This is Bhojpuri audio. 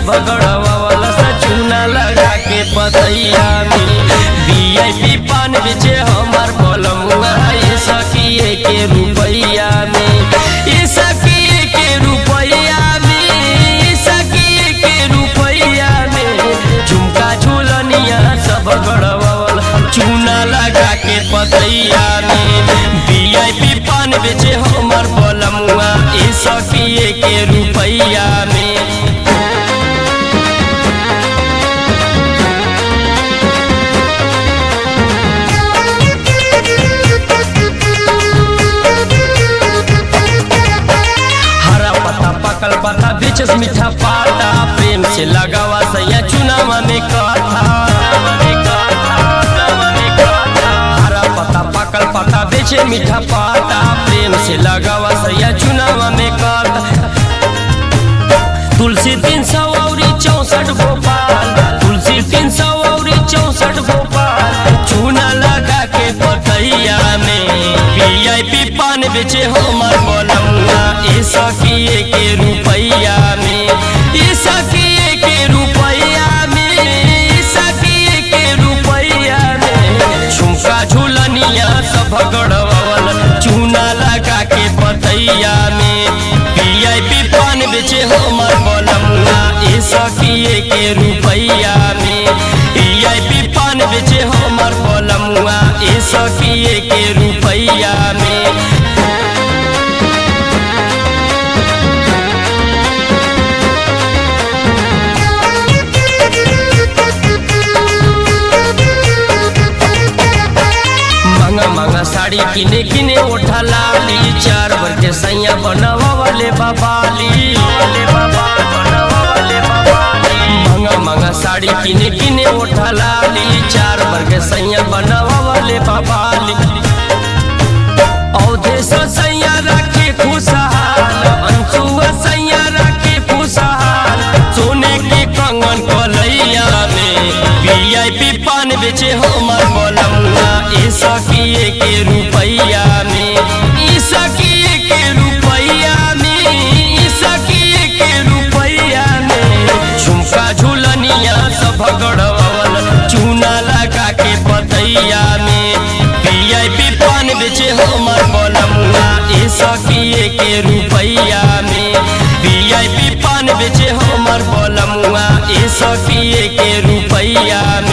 सब गड़वावल सा चूना लगा के पतैया में वीआईपी पान बेचे हमार बलमुआ ये सखिए के रुपैया में ये सखिए के रुपैया में ये सखिए के रुपैया में झुमका झूलनिया सब गड़वावल चूना लगा के पतैया में वीआईपी पान बेचे हमर बलमुआ ये सखिए के रुपैया में हरा पत्ता पकल पत्ता बीच से मीठा पाता प्रेम से लगावा सैया चुनावा में काथा हरा पत्ता पकल पत्ता बीच मीठा पाता प्रेम से लगावा सैया चुनावा में काथा तुलसी तीन सौ और चौसठ गोपाल तुलसी तीन सौ और चौसठ गोपाल चूना लगा के पतैया में वीआईपी पान बेचे हमर बोलमुआ ए सखिए के रुपैया में ए सखिए के रुपैया में ए सखिए के रुपैया में झुमका झूलनिया सब गड़वावल चूना लगा के पतैया में वीआईपी पान बेचे हमर बोलमुआ ए सखिए के रुपैया में वीआईपी पान बेचे हमर बोलमुआ ए सखिए के रुपैया में महंगा महंगा साड़ी किने किने उठा लाली चार भर के सैया बनावा वाले बाबाली महंगा महंगा साड़ी किने किने उठा लाली चार भर के सैया बनावा वाले बाबाली औधे सो सैया रखे खुशहाल अंशुआ सैया रखे खुशहाल सोने के कंगन कलैया में वीआईपी पान बेचे हमर बोलमुआ ए सखिए के रुपैया में ई सखिए के रुपैया में ई सखिए के रुपैया में झुमका झूलनिया सब गड़वावल चूना लगा के पतैया में वीआईपी पान बेचे हमर बोलमुआ ए सखिए के रुपैया में वीआईपी पान बेचे हमर बोलमुआ ए सखिए के रुपैया में